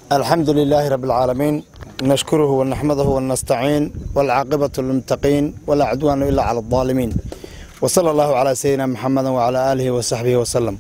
الحمد لله رب العالمين نشكره ونحمده ونستعين والعاقبة للمتقين ولا عدوان إلا على الظالمين وصلى الله على سيدنا محمد وعلى آله وصحبه وسلم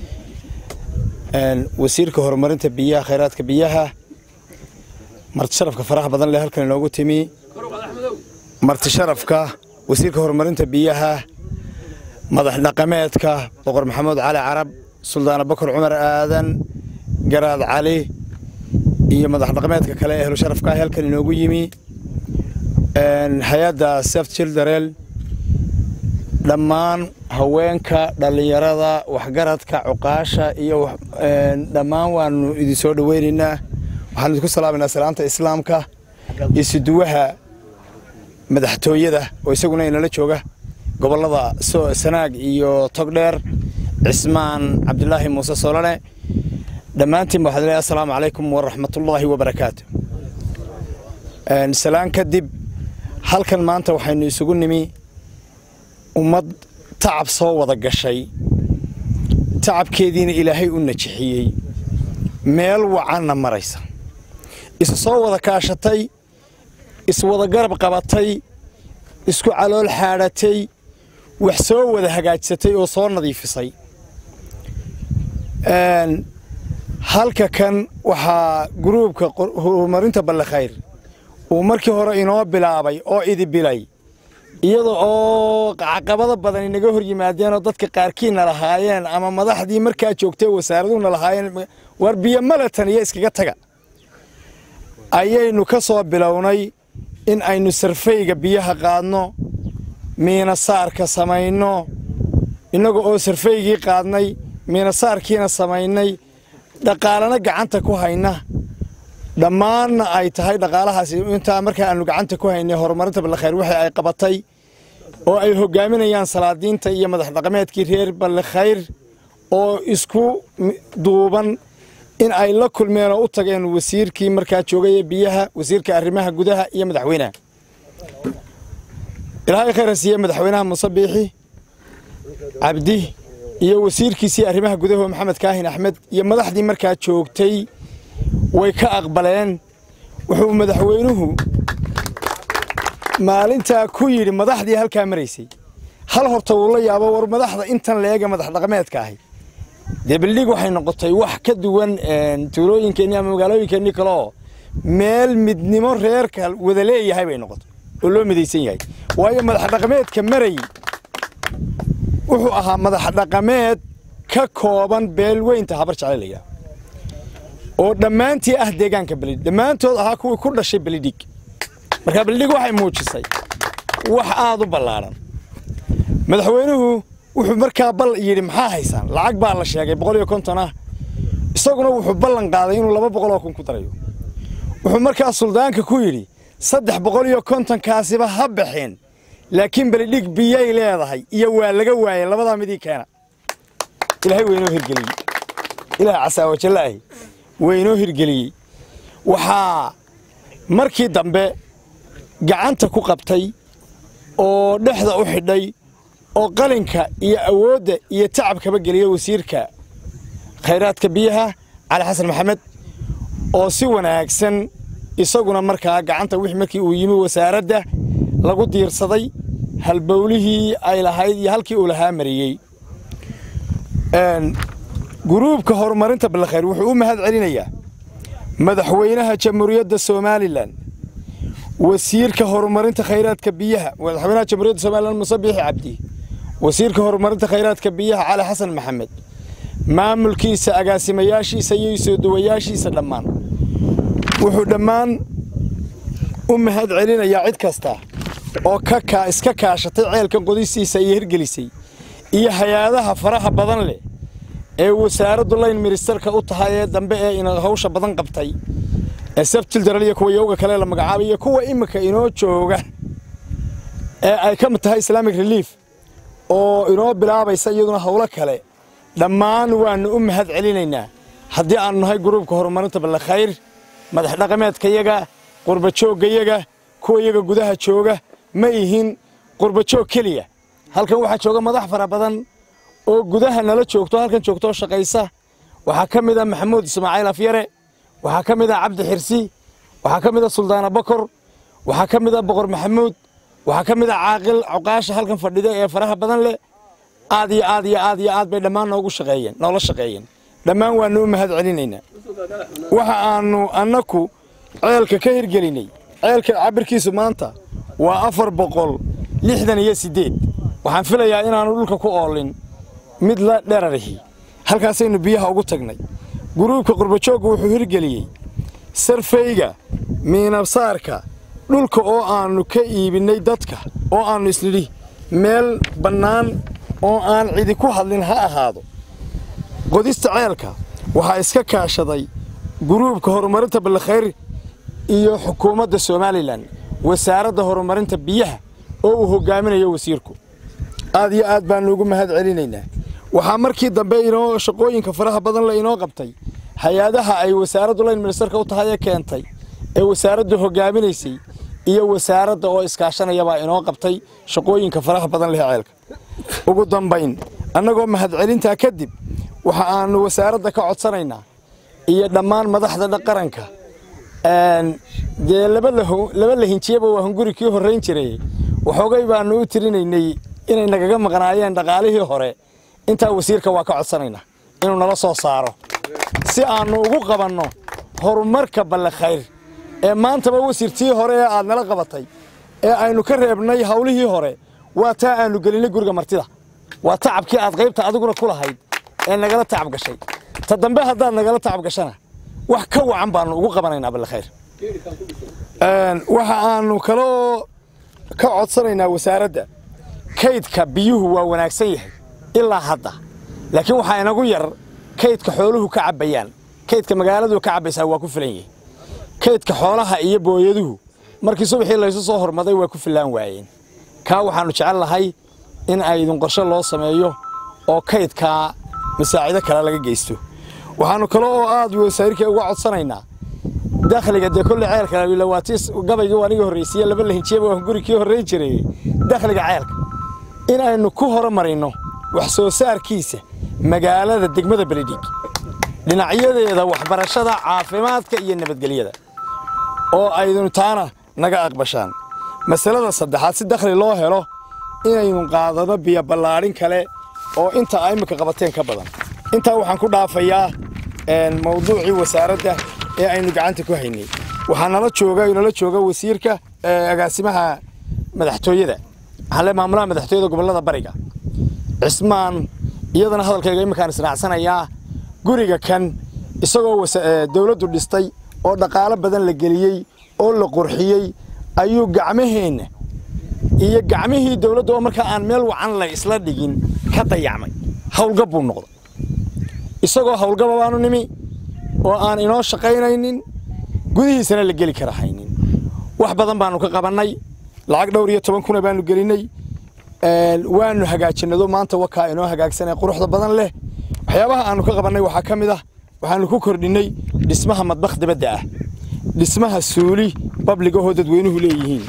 wasiirka horumarinta biyaha khayraadka biyaha marti sharafka faraha badan leh halkan inoogu timi marti sharafka wasiirka horumarinta biyaha madax dhaqameedka boqor maxamuud cali carab suldaana bakar cumar aadan garaad cali iyo madax dhaqameedka kale ehlu sharafka halkan inoogu yimi hay-adda seft childarel dhammaan haweenka dhallinyarada waxgaradka cuqaasha iyo dhammaan waanu idin soo dhoweynaynaa waxaan idinku salaamanaa salaanta islaamka iyo siduwaha madaxtooyada oo isaguna inala jooga gobollada sanaag iyo togdheer cismaan cabdilaahi muuse solane dhammaantiin waxaad leeyahay assalaamu calaykum waraxmatullaahi wabarakaatu salaan kadib halkan maanta waxaynu isugu nimi ummad tacab soo wada gashay tacabkeediina ilaahay u najixiyey meel wacanna maraysa isu soo wada kaashatay iswada garab qabatay isku calool xaadhatay wax soo wada hagaajsatay oo soo nadiifisay halka kan waxaa guruubka horumarinta ballekhayr uu markii hore inoo bilaabay oo idi bilay iyada oo caqabado badan inaga hor yimaadeenoo dadka qaarkiina lahaayeen ama madaxdii markaa joogtay wasaaraduhuna lahaayeen war biyo malatan iyo iskaga taga ayaynu ka soo bilownay in aynu sarfayga biyaha qaadno miinasaarka samayno innaga oo sarfaygii qaadnay miinasaarkiina samaynay dhaqaalana gacanta ku hayna dhammaanna ay tahay dhaqaalahaasi intaa markaa aanu gacanta ku haynay horumarinta ballekhayr wixii ay qabatay oo ay hogaaminayaan salaadiinta iyo madax dhaqameedkii reer ballekhayr oo isku duuban in ay la kulmeen oo u tageen wasiirkii markaa joogay biyaha wasiirka arrimaha gudaha iyo madaxweynaha ilaahay khayra siiye madaxweynaha muuse biixi cabdi iyo wasiirkiisii arrimaha gudaha maxamed kaahin axmed iyo madaxdii markaa joogtay way ka aqbaleen wuxuu madaxweynuhu maalintaa ku yidhi madaxdii halkaa maraysay hal horta wuu la yaabo war madaxda intan leega madax dhaqameedka ahi dee bildhig waxay noqotay wax ka duwan tuulooyinkeennii ama magaalooyinkeennii kaleoo meel midnimo reerka wada leeyahay bay noqotay oo loo midaysan yahay waayo madax dhaqameedka maray wuxuu ahaa madax dhaqameed ka kooban beelweynta habar jecelayaa oo dhammaantii ah deegaanka belidhig dhammaantood ahaa kuwii ku dhashay belidhig markaa belidhig waxay muujisay wax aad u ballaadhan madaxweynuhu wuxuu markaa bal yidhi maxaa haysaan lacag baa la sheegay boqol iyo konton ah isaguna wuxuu ballan qaaday inuu laba boqol oo kun ku darayo wuxuu markaa suldaanka ku yidhi saddex boqol iyo kontonkaasiba ha baxeen laakiin belidhig biyay leedahay iyo waa laga waayay labadaa midii keena ilaahay weynoo hirgeliyey ilaah casaawajallaahi weynoo hirgeliyey waxaa markii dambe gacanta ku qabtay oo dhexda u xidhay oo qalinka iyo awoodda iyo tacabkaba geliya wasiirka khayraadka biyaha cali xasan maxamed oo si wanaagsan isaguna markaa gacanta wixii markii uu yimi wasaaradda lagu diirsaday halbowlihii ay lahayd iyo halkii uu lahaa mariyey guruubka horumarinta ballekhayr wuxuu u mahad celinayaa madaxweynaha jamhuuriyadda somalilan wasiirka horumarinta khayraadka biyaha madaxweynaha jamhuuriyadda somalilan muuse biixi cabdi wasiirka horumarinta khayraadka biyaha cali xasan maxamed maamulkiisa agaasimayaashiisa iyo soodawayaashiisa dhammaan wuxuu dhammaan u mahad celinayaa cid kasta oo ka iska kaashatay ceelkan qodistiisa iyo hirgelisay iyo hay-adaha faraha badan leh ee wasaaraddu layn ministarka u tahay ee dambe ee ina hawsha badan qabtay ee sabtildaral iyo kuwa yowga kale la magacaabay iyo kuwa iminka inoo jooga ee ay ka mid tahay islamic relief oo inoo bilaabaysa iyaduna howlo kale dhammaan waannu u mahad celinaynaa haddii aanu nahay gruubka horumarinta ballekhayr madax dhaqameedkayaga qurbajooggayaga kuwa iyaga gudaha jooga ma ihin qurbajoog keliya halkan waxaa jooga madax fara badan oo gudaha nala joogto halkan joogto oo shaqaysa waxaa ka mid ah maxamuud ismaaciil afyare waxaa ka mid ah cabdi xirsi waxaa ka mid ah suldaana bakor waxaa ka mid ah boqor maxamuud waxaa ka mid ah caaqil cuqaasha halkan fadhida ee faraha badan leh aad iyo aad iyo aad iyo aad bay dhammaan noogu shaqeeyeen noola shaqeeyeen dhammaan waanu u mahad celinaynaa waxa aanu annaku ceelka ka hirgelinay ceelka cabirkiisu maanta waa afar boqol lixdan iyo siddeed waxaan filayaa inaanu dhulka ku oolin mid la dherarihi halkaasaynu biyaha ugu tagnay guruubka qurbajoogga wuxuu hirgeliyey sarfayga miinabsaarka dhulka oo aannu ka iibinnay dadka oo aannu isnidhi meel bannaan oo aan cidi ku hadlin ha ahaado qodista ceelka waxaa iska kaashaday guruubka horumarinta ballakhayr iyo xukuumadda somalilan wasaaradda horumarinta biyaha oo uu hoggaaminayo wasiirku aad iyo aad baannu ugu mahad celinaynaa waxaa markii dambe inoo shaqooyinka faraha badan le inoo qabtay hay-adaha ay wasaaraddu layn ministerka u tahay ee keentay ee wasaaraddu hoggaaminaysay iyo wasaaradda oo iskaashanayabaa inoo qabtay shaqooyinka faraha badan leh ceelka ugu dambayn annagoo mahadcelintaa kadib waxa aannu wasaaradda ka codsanaynaa iyo dhammaan madaxda qaranka dee laba lahinjiyaba waa hunguri kii horrayn jiray waxoogay baannu u tirinaynay inay nagaga maqnaayeen dhaqaalihii hore intaa wasiirka waa ka codsanaynaa inuu nala soo saaro si aannu ugu qabanno horumarka ballakhayr ee maantaba wasiirtii hore ee aad nala qabatay ee aynu ka reebnay hawlihii hore waa taa aannu gelinnay guriga martida waa tacabkii aad qaybta adiguna ku lahayd ee nagala tacab gashay ta dambe haddaad nagala tacab gashana wax ka wacan baannu ugu qabanaynaa ballakhayr waxa aannu kaloo ka codsanaynaa wasaaradda kaydka biyuhu waa wanaagsan yahay ilaa hadda laakiin waxaa inagu yar kaydka xooluhu ka cabbayaan kaydka magaaladu ka cabbaysaa waa ku filan yahay kaydka xoolaha iyo booyaduhu markii subaxii laysu soo hormaday waa ku fillaan waayeen kaa waxaannu jecel lahay in aydin qorshe loo sameeyo oo kaydkaa masaacido kale laga geysto waxaannu kale oo aad wasaarika uga codsanaynaa dakhliga dee kolle ceelka lawaatis gabaygii aniga horraysiiye laba lahinjiyaba waa guri kii horrayn jiray dakhliga ceelka in aynu ku horumarino wax soo saarkiisa magaalada degmada beledhig dhinacyadeeda waxbarashada caafimaadka iyo nabadgelyada oo aydinu taana naga aqbashaan masalada saddexaad si dakhli loo helo inaynu qaadano biyo ballaadhin kale oo inta a iminka qabateen ka badan intaa waxaan ku dhaafayaa mawduucii wasaaradda ee aynu gacanta ku haynay waxaa nala jooga nala jooga wasiirka agaasimaha madaxtooyada waxaale maamulaha madaxtooyada gobollada bariga cismaan iyadana hadalkayga iminkaan israacsanayaa guriga kan isagoo dawladdu dhistay oo dhaqaalo badan la geliyey oo la qurxiyey ayuu gacmaheenna iyo gacmihii dawladda oo markaa aan meel wacan la isla dhigin ka dayacmay hawlgab buu noqday isagoo hawlgaba baanu nimi oo aan inoo shaqaynaynin gudihiisana la geli kara haynin wax badan baannu ka qabannay lacag dhowr iyo toban kuna baannu gelinnay waannu hagaajinado maanta wakaa inoo hagaagsanee quruxda badan leh waxyaabaha aannu ka qabannay waxaa ka mid ah waxaannu ku kordhinnay dhismaha madbakh dibadda ah dhismaha suuli babligahoo dadweynuhu leeyihiin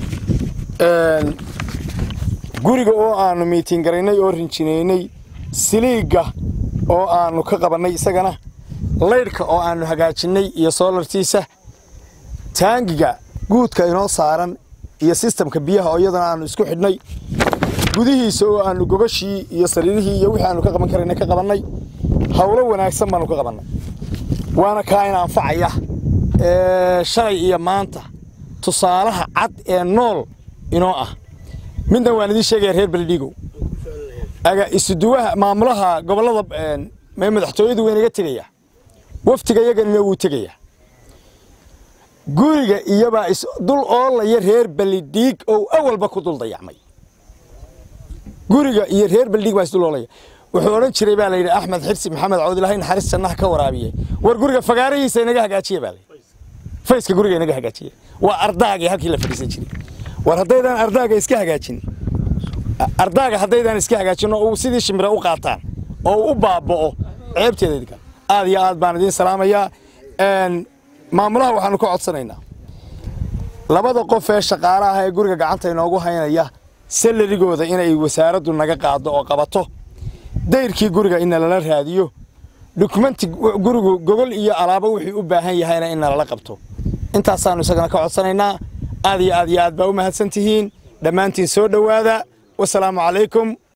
guriga oo aannu miitiin garaynay oo rinjinaynay siliigga oo aannu ka qabannay isagana laydhka oo aannu hagaajinnay iyo soolartiisa taangiga guudka inoo saaran iyo sistamka biyaha oo iyadana aannu isku xidhnay gudihiisa oo aannu gogashii iyo sariirihii iyo wixii aannu ka qaban karayna ka qabannay hawlo wanaagsan baannu ka qabannay waana kaa in anfacaya shalay iyo maanta tusaalaha cad ee nool inoo ah midna waan idiin sheegaya reer beledhigow isuduwaha maamulaha gobollada madaxtooyadu waa inaga tegaya waftiga iyaganina wuu tegaya guriga iyobaa dul oolaya reer beledhiig oo awalba ku dul dayacmay guriga iyo reer beledhiig baa isdul oolaya wuxuu odhan jiray baa layidhi axmed xirsi maxamed cawdilahay naxariis jannaha ka waraabiye war guriga fagaarahiisa inaga hagaajiye baa layidhi fayska guriga inaga hagaajiye waa ardaagii halkii la fadhiisan jiray war haddaydaan ardaaga iska hagaajin ardaaga haddaydaan iska hagaajin oo uu sidii shimire u qaataan oo uu u baaba'o ceebteeda idinka aad iyo aad baan idiin salaamayaa maamulaha waxaanu ka codsanaynaa labada qof ee shaqaalaha ee guriga gacanta inoogu haynaya salarigooda inay wasaaraddu naga qaado oo qabato dayrkii guriga inna lala raadiyo dukumenti gurigu gogol iyo alaabo wixii u baahan yahayna in nalala qabto intaasaannu isagana ka codsanaynaa aad iyo aad iyo aad baa u mahadsan tihiin dhammaantiin soo dhowaada wasalaamu calaykum